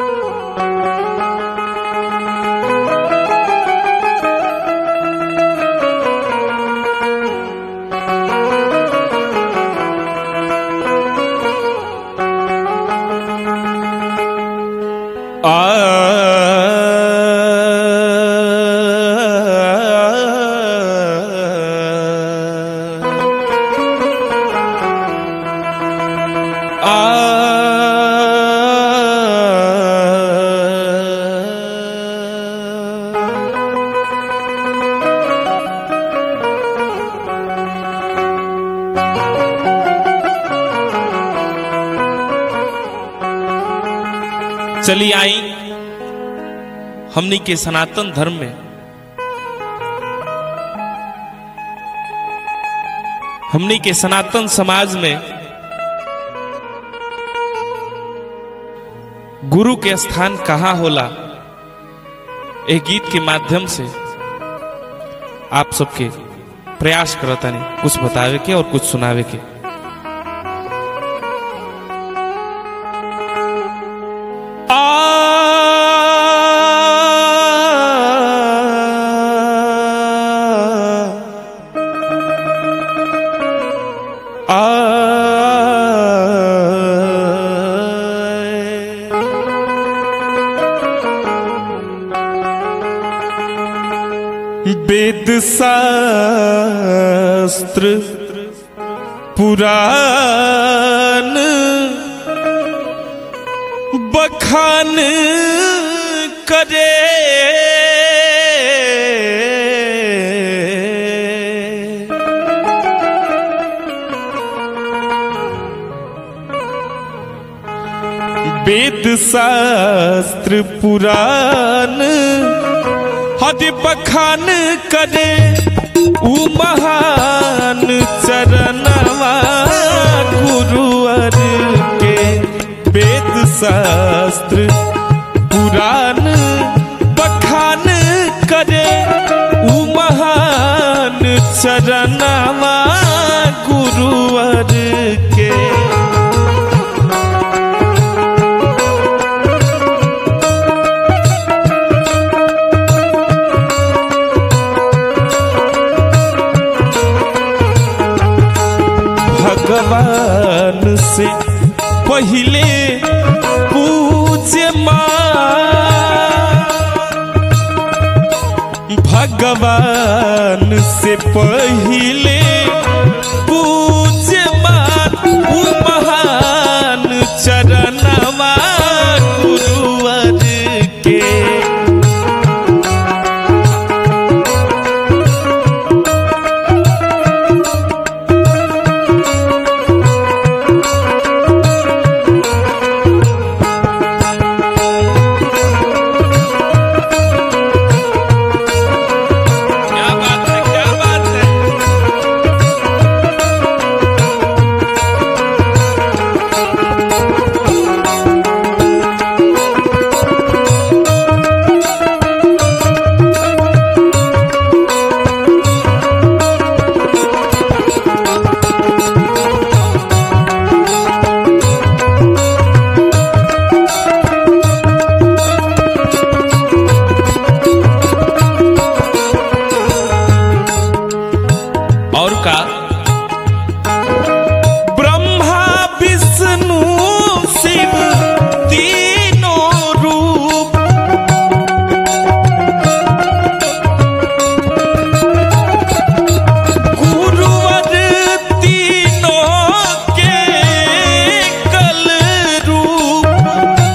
चली आई हमनी के सनातन धर्म में हमनी के सनातन समाज में गुरु के स्थान कहाँ होला एक गीत के माध्यम से आप सबके प्रयास करता नहीं कुछ बतावे के और कुछ सुनावे के वेद शास्त्र पुराण बखान करे वेद शास्त्र पुराण हद बखान करे उ महान चरणवा गुरुवर के वेद शास्त्र पुराण बखान करे उ महान चरणवा गुरुवर के भगवान से पहले पूज्य भगवान से पहले पूज्य उ महान चरणवा गुरुवर के क्या बात है क्या बात है और का ब्रह्मा विष्णु शिव तीनों रूप गुरुवर तीनों के कल रूप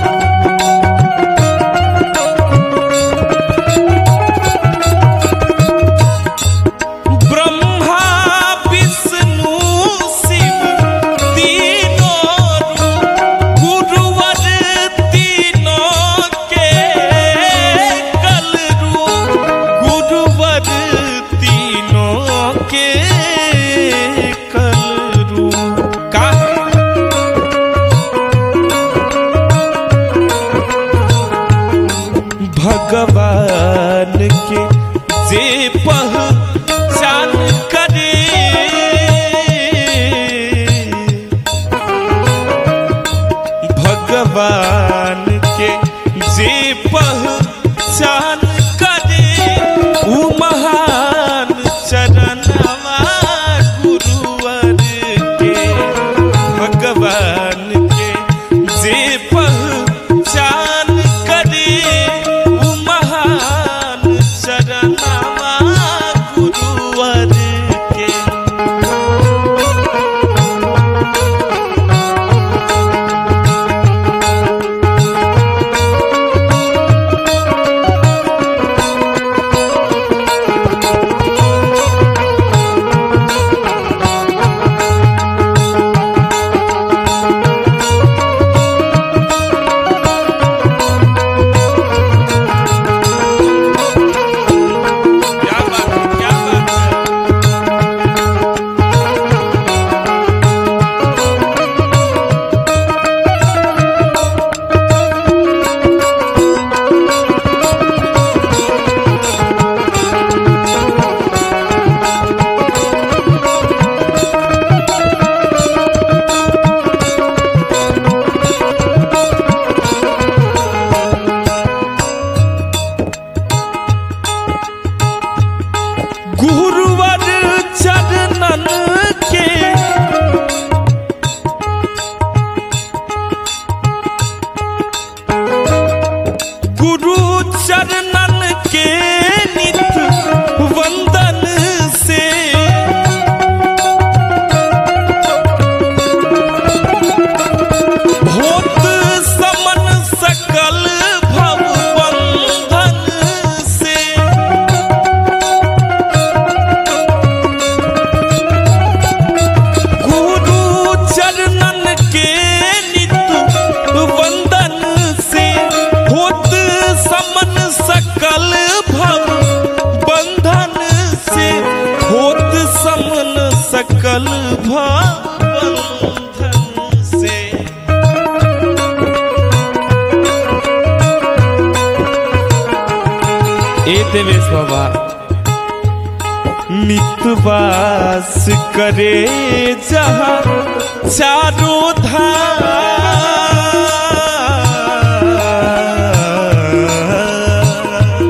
ब्रह्मा विष्णु शिव तीनों रूप गुरुवर तीनों के कल रूप गुरुवर तीनों के कल रूप का भगवान के जे पहचान करे भगवान के जे पहचान करे उ महान चरणवा गुरुवर के भगवान के जे पहचान करे उ महान चरणवा गुरुवर के क्या बात है क्या बात है गुरुवर चरणन के गुरु चरणन के नित वंदन से भूत समन सकल भव बंधन से गुरु चरणन के नित वंदन से होत समन सकल भव बंधन से होत समन सकल भव बंधन से ए देवेश बाबा नितवास करे जहाँ चारों धाम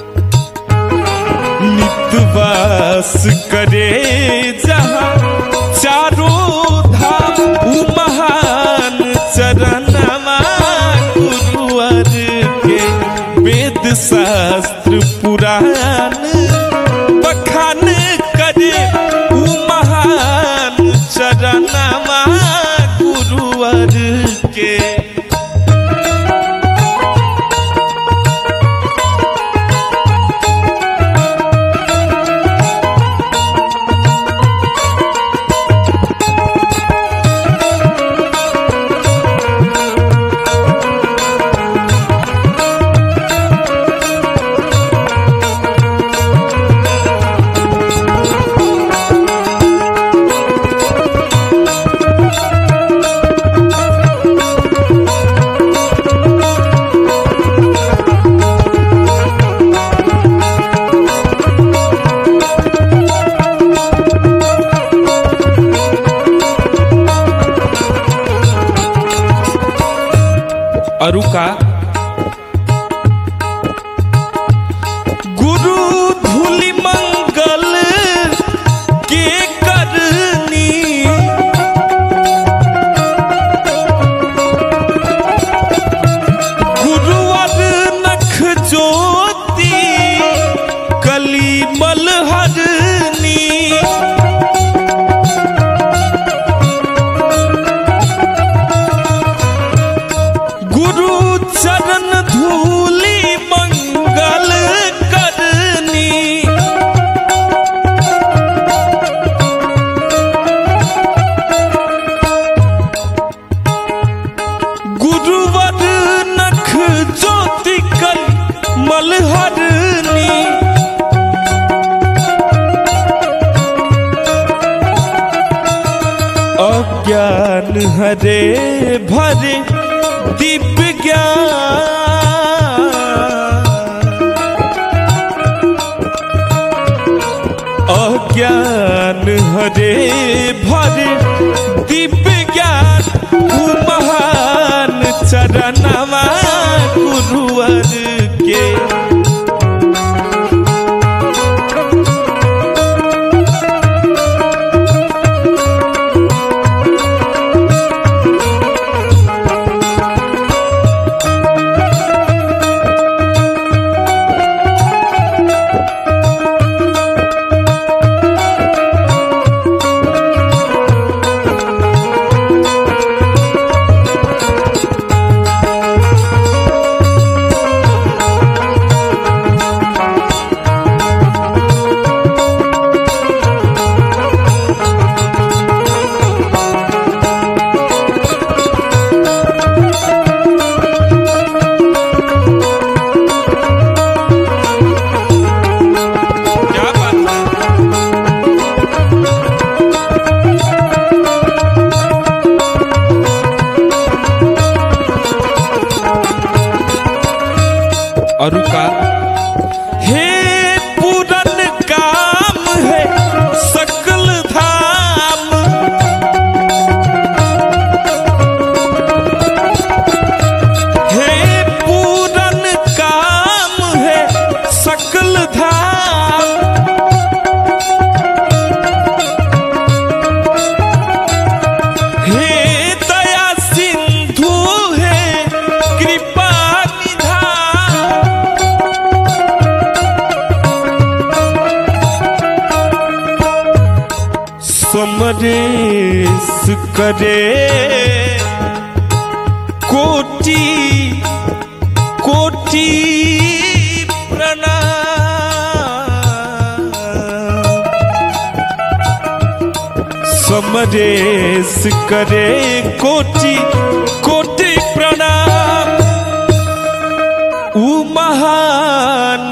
नितवास करे जहाँ चारों धाम उ महान चरणवा गुरुवर के वेद शास्त्र पुराण बखान करे उ महान चरणवा गुरुवर के अरुका गुरु धूलि मंगल के करनी गुरुवर नख ज्योति कली मलहरनी गुरु चरण धूलि मंगल करनी गुरुवर नख ज्योति कल मलहरनी अज्ञान हरे भरे दिव्य ज्ञान अज्ञान हरे भरे दिव्य ज्ञान उ महान चरणवा गुरु और का हे पूरन काम है सकल धाम हे पूरन काम है सकल धाम हे दया सिंधु है कृपा निधान समरेश करे कोटि कोटि प्रणाम समरेश करे कोटि कोटि प्रणाम उ महान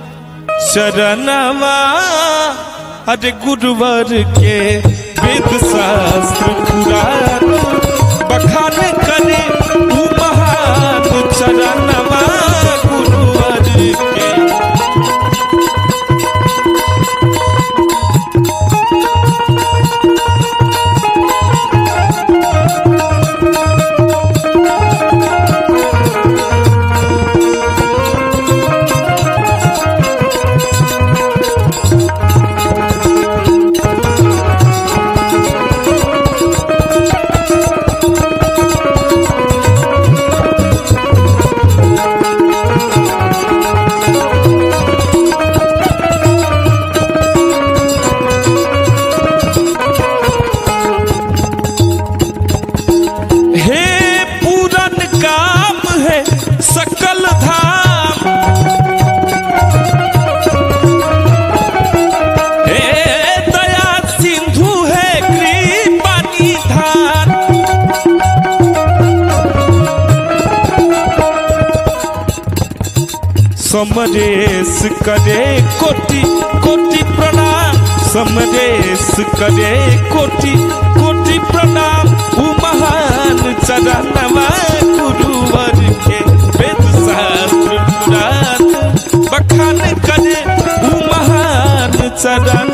शरणवा अरे गुरुवर के वेद शास्त्र पुराण बखान करे उ महान चरणवा गुरुवर के हे पूरन काम है सकल धाम हे दया सिंधु है कृपा निधान समरेश करे कोटि कोटि प्रणाम समरेश करे कोटि कोटि प्रणाम उ महान चरणवा गुरुवर के वेद शास्त्र पुराण बखान करे उ महान चरण